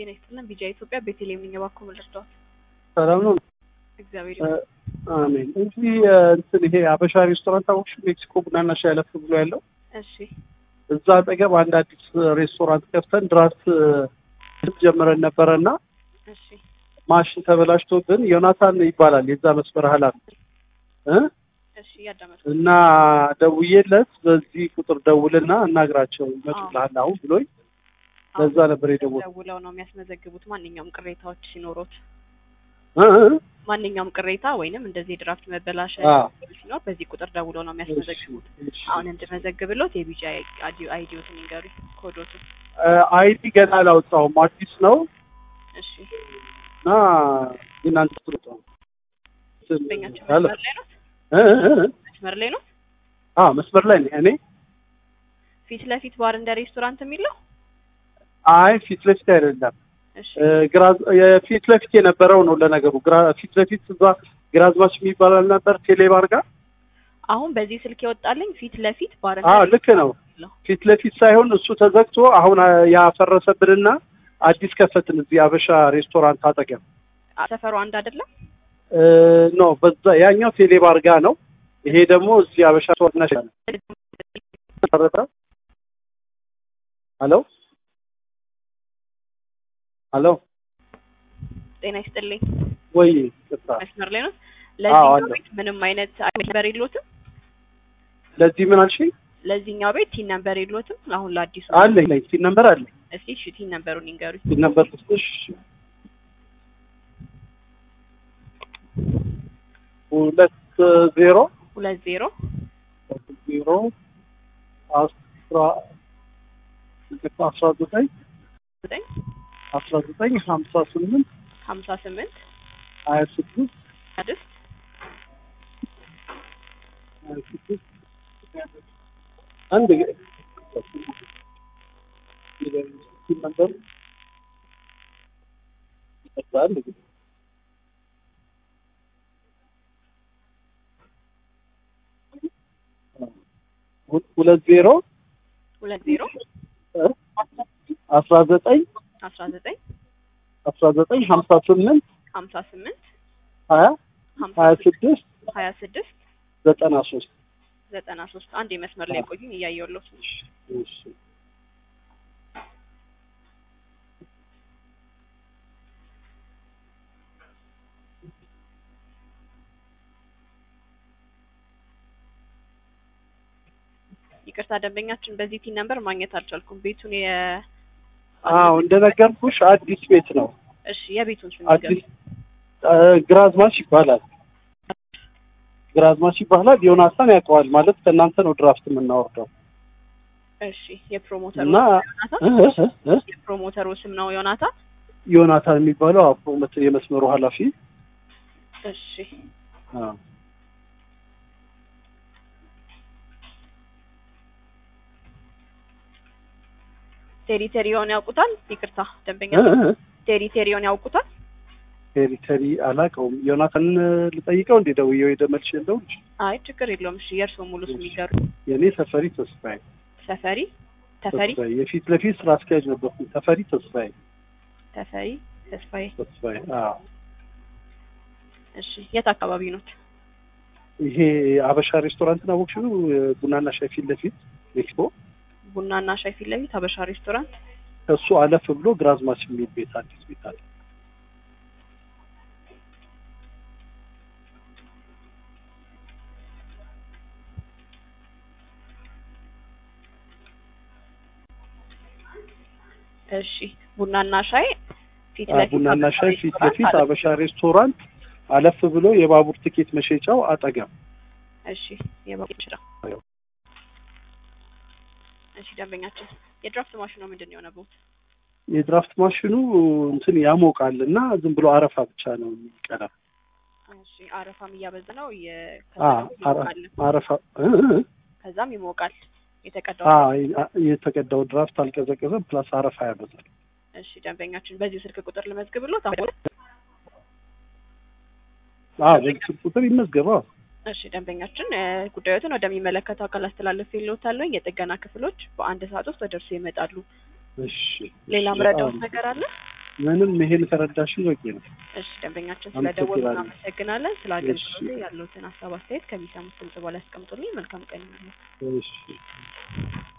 ጤና ይስጥልን። ቢጃ ኢትዮጵያ ቤተልሔም ነኝ። እባክዎ ምን ልርዳዎት? ሰላም ነው። እግዚአብሔር እ፣ ይመስገን። አሜን። እዚህ እ፣ እንትን ይሄ አበሻ ሬስቶራንት አወቅሽ? ሜክሲኮ ቡናና ሻይ አለፍ ብሎ ያለው እሺ እዛ አጠገብ አንድ አዲስ ሬስቶራንት ከፍተን ድራፍት እ፣ ጀምረን ነበረ እና እሺ ማሽን ተበላሽቶብን ዮናታን ይባላል የዛ መስመር ኃላፊ እ እሺ እያዳመጥኩ እና ደውዬለት በዚህ ቁጥር ደውልና እናግራቸው ይመጡልሃል አሁን ብሎኝ ለዛ ነበር የደወልኩት። ደውለው ነው የሚያስመዘግቡት ማንኛውም ቅሬታዎች ሲኖሩት እ እ ማንኛውም ቅሬታ ወይንም እንደዚህ የድራፍት መበላሸት አ ሲኖር በዚህ ቁጥር ደውለው ነው የሚያስመዘግቡት። እሺ። አሁን እንድመዘግብሎት የቢጃ አይዲዮትን ይንገሩኝ፣ ኮዶቱን። እ፣ አይዲ ገና አላወጣሁም አዲስ ነው እሺ እና እናንተ ትሩጥ ነው በኛችን አለ መስመር ላይ ነው እ እ እ መስመር ላይ ነው አ መስመር ላይ ነኝ እኔ። ፊት ለፊት ባር እንደ ሬስቶራንት የሚለው አይ ፊት ለፊት አይደለም እሺ እ፣ ግራ የፊት ለፊት የነበረው ነው ለነገሩ። ግራ ፊት ለፊት እዛ ግራዝማች የሚባል አልነበር ቴሌባር ጋር? አሁን በዚህ ስልክ የወጣልኝ ፊት ለፊት ባር አዎ ልክ ነው። ፊት ለፊት ሳይሆን እሱ ተዘግቶ አሁን አ፣ ያፈረሰብንና አዲስ ከፈትን እዚህ አበሻ ሬስቶራንት አጠገብ ሰፈሩ አንድ አይደለም። እ፣ ኖ በዛ ያኛው ቴሌባር ጋር ነው። ይሄ ደግሞ እዚህ አበሻ ሬስቶራንት ነው። ተረዳ? ሄሎ ሄሎ ጤና ይስጥልኝ። ወይ ቅጣ መስመር ላይ ነው። አዎ፣ ለዚህኛው አለ። ቤት ምንም አይነት ነበር የሎትም። ለዚህ ምን አልሽኝ? ለዚህኛው ቤት ቲን ነበር የሎትም። አሁን ለአዲሱ አለኝ ላይ ሲል ነበር አለኝ እስቲ እሺ ቲን ነበሩን ይንገሩኝ። ሲል ነበር ትንሽ ሁለት ዜሮ ሁለት ዜሮ ዜሮ አስራ አስራ ዘጠኝ ዘጠኝ አስራ ዘጠኝ ሀምሳ ስምንት ሀምሳ ስምንት ሀያ ስድስት ስድስት ሀያ ስድስት አንድ ሲል ነበር አንድ ጊዜ ሁ- ሁለት ዜሮ ሁለት ዜሮ አስራ ዘጠኝ አስራ ዘጠኝ አስራ ዘጠኝ ሀምሳ ስምንት ሀምሳ ስምንት ሀያ ሀምሳ ሀያ ስድስት ሀያ ስድስት ዘጠና ሶስት ዘጠና ሶስት አንድ የመስመር ላይ ቆዩኝ እያየሁለት ነው። እሺ ይቅርታ ደንበኛችን በዚህ ቲን ነበር ማግኘት አልቻልኩም። ቤቱን የ አዎ እንደነገርኩሽ አዲስ ቤት ነው እሺ የቤቱን ስም አዲስ ይንገሩኝ። እ፣ ግራዝማች ይባላል ግራዝማች ይባላል ዮናታን ያውቀዋል ማለት ከእናንተ ነው ድራፍት የምናወርደው እሺ የፕሮሞተሩ እና ዮናታን እ፣ እ፣ እ፣ የፕሮሞተሩ ስም ነው ዮናታን። ዮናታን የሚባለው አፍሮ መት- የመስመሩ ኃላፊ እሺ አዎ ቴሪቴሪዮን ያውቁታል? ይቅርታ ደንበኛ እ፣ እ፣ ቴሪቴሪዮን ያውቁታል? ቴሪተሪ አላውቀውም ዮናታን ልጠይቀው እንዴ ደውዬ ወይ ደመልሽ የለው አይ ችግር የለውም። እሺ የእርስዎ ሙሉ ስም ይንገሩኝ። የእኔ ተፈሪ ተስፋዬ ተፈሪ ተፈሪ ተስፋዬ የፊት ለፊት ስራ አስኪያጅ ነበርኩኝ ተፈሪ ተስፋዬ ተፈሪ ተስፋዬ። ተስፋዬ አዎ እሺ የት አካባቢ ኖት? ይሄ አበሻ ሬስቶራንት ነው አወቅሽው? ቡናና ሻይ ፊት ለፊት ሜክሲኮ ቡናና ሻይ ፊት ለፊት ሀበሻ ሬስቶራንት። ከሱ አለፍ ብሎ ግራዝማች የሚል ቤት አዲስ ቤት አለ። እሺ ቡናና ሻይ ፊት አ፣ ለፊት ቡናና ሀበሻ ሻይ ፊት ሬስቶራንት ለፊት አለ። አበሻ ሬስቶራንት አለፍ ብሎ የባቡር ትኬት መሸጫው አጠገብ እሺ የባቡር ሽራ እሺ ደንበኛችን የድራፍት ማሽኑ ምንድን ነው የሆነበት? የድራፍት ማሽኑ እንትን ያሞቃል እና ዝም ብሎ አረፋ ብቻ ነው የሚቀዳ። እሺ አረፋም እያበዛ ነው የ- አ፣ ከዛም አረ- ይሞቃል አረፋ እ፣ እ፣ እ። ከዛም ይሞቃል የተቀዳው አ፣ የተቀዳው ድራፍት አልቀዘቀዘም፣ ፕላስ አረፋ ያበዛል። እሺ ደንበኛችን በዚህ ስልክ ቁጥር ልመዝግብሎት አሁን አዎ በዚህ ስልክ ቁጥር ይመዝገባ። እሺ ደንበኛችን እ፣ ጉዳዮትን ወደሚመለከተው አካል አስተላለፍ የለውታለሁ የጥገና ክፍሎች በአንድ ሰዓት ውስጥ ወደ እርሱ ይመጣሉ እሺ ሌላ እሺ፣ ምረዳውት በጣም ነገር አለ ምንም ይሄን ከረዳሽን በቂ ነው። እሺ ደንበኛችን ስለደወሉ አመሰግናለሁ። እናመሰግናለን። ስለ አገልግሎቱ ያሉትን ሀሳብ አስተያየት ከሚሰሙት ድምጽ በኋላ ያስቀምጡልኝ። መልካም ቀን ይሁንልዎት። እሺ